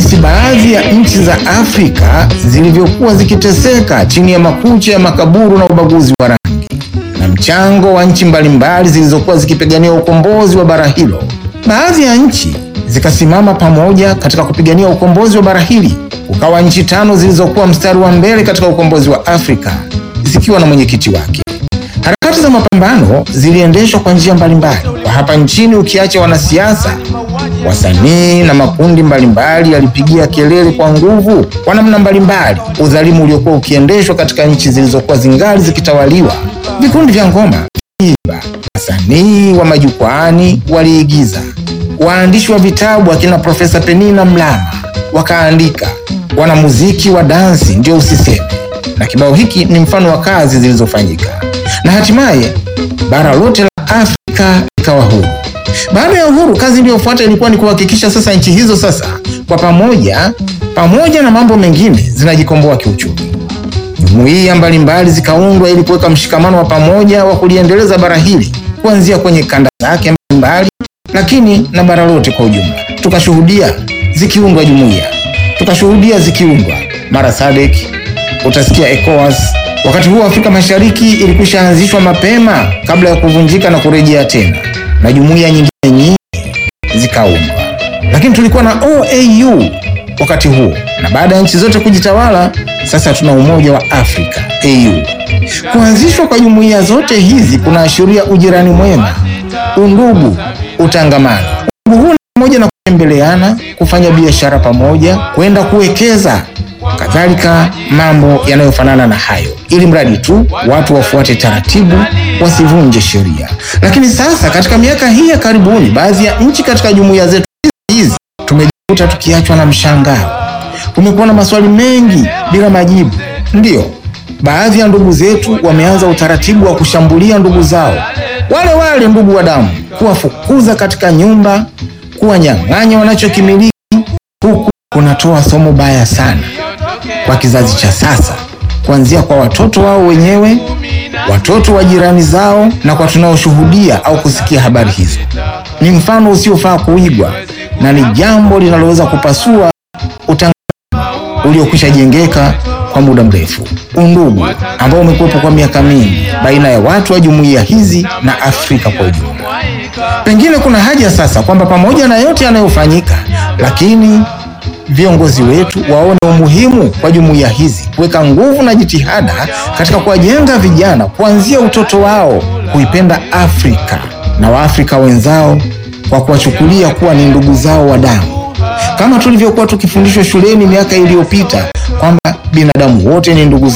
jinsi baadhi ya nchi za Afrika zilivyokuwa zikiteseka chini ya makucha ya makaburu na ubaguzi wa rangi na mchango wa nchi mbalimbali zilizokuwa zikipigania ukombozi wa bara hilo. Baadhi ya nchi zikasimama pamoja katika kupigania ukombozi wa bara hili. Ukawa nchi tano zilizokuwa mstari wa mbele katika ukombozi wa Afrika zikiwa na mwenyekiti wake. Harakati za mapambano ziliendeshwa kwa njia mbalimbali kwa hapa nchini, ukiacha wanasiasa, wasanii na makundi mbalimbali yalipigia kelele kwa nguvu kwa namna mbalimbali udhalimu uliokuwa ukiendeshwa katika nchi zilizokuwa zingali zikitawaliwa. Vikundi vya ngoma iba, wasanii wa majukwaani waliigiza, waandishi wa vitabu akina Profesa Penina Mlama wakaandika, wanamuziki wa dansi ndio usiseme, na kibao hiki ni mfano wa kazi zilizofanyika na hatimaye bara lote la Afrika likawa huru. Baada ya uhuru, kazi iliyofuata ilikuwa ni kuhakikisha sasa nchi hizo sasa kwa pamoja, pamoja na mambo mengine, zinajikomboa kiuchumi. Jumuiya mbalimbali zikaundwa ili kuweka mshikamano wa pamoja wa kuliendeleza bara hili kuanzia kwenye kanda zake mbalimbali, lakini na bara lote kwa ujumla. Tukashuhudia zikiundwa jumuiya, tukashuhudia zikiundwa mara SADC, utasikia ECOWAS. Wakati huo Afrika Mashariki ilikwisha anzishwa mapema kabla ya kuvunjika na kurejea tena, na jumuiya nyingine nyingi zikaundwa, lakini tulikuwa na OAU wakati huo, na baada ya nchi zote kujitawala, sasa tuna Umoja wa Afrika AU. Kuanzishwa kwa jumuiya zote hizi kunaashiria ujirani mwema, undugu, utangamano. Undugu huu ni pamoja na kutembeleana, kufanya biashara pamoja, kwenda kuwekeza kadhalika mambo yanayofanana na hayo, ili mradi tu watu wafuate taratibu, wasivunje sheria. Lakini sasa katika miaka hii ya karibuni, baadhi ya nchi katika jumuiya zetu hizi tumejikuta tukiachwa na mshangao. Kumekuwa na maswali mengi bila majibu. Ndiyo, baadhi ya ndugu zetu wameanza utaratibu wa kushambulia ndugu zao wale wale, ndugu wa damu, kuwafukuza katika nyumba, kuwanyang'anya wanachokimiliki, huku kunatoa somo baya sana kwa kizazi cha sasa, kuanzia kwa watoto wao wenyewe, watoto wa jirani zao, na kwa tunaoshuhudia au kusikia habari hizo. Ni mfano usiofaa kuigwa na ni jambo linaloweza kupasua utangamano uliokwisha jengeka kwa muda mrefu, undugu ambao umekuwepo kwa miaka mingi baina ya watu wa jumuiya hizi na Afrika kwa ujumla. Pengine kuna haja sasa kwamba pamoja na yote yanayofanyika, lakini viongozi wetu waone umuhimu kwa jumuiya hizi kuweka nguvu na jitihada katika kuwajenga vijana kuanzia utoto wao kuipenda Afrika na Waafrika wenzao kwa kuwachukulia kuwa ni ndugu zao wa damu, kama tulivyokuwa tukifundishwa shuleni miaka iliyopita kwamba binadamu wote ni ndugu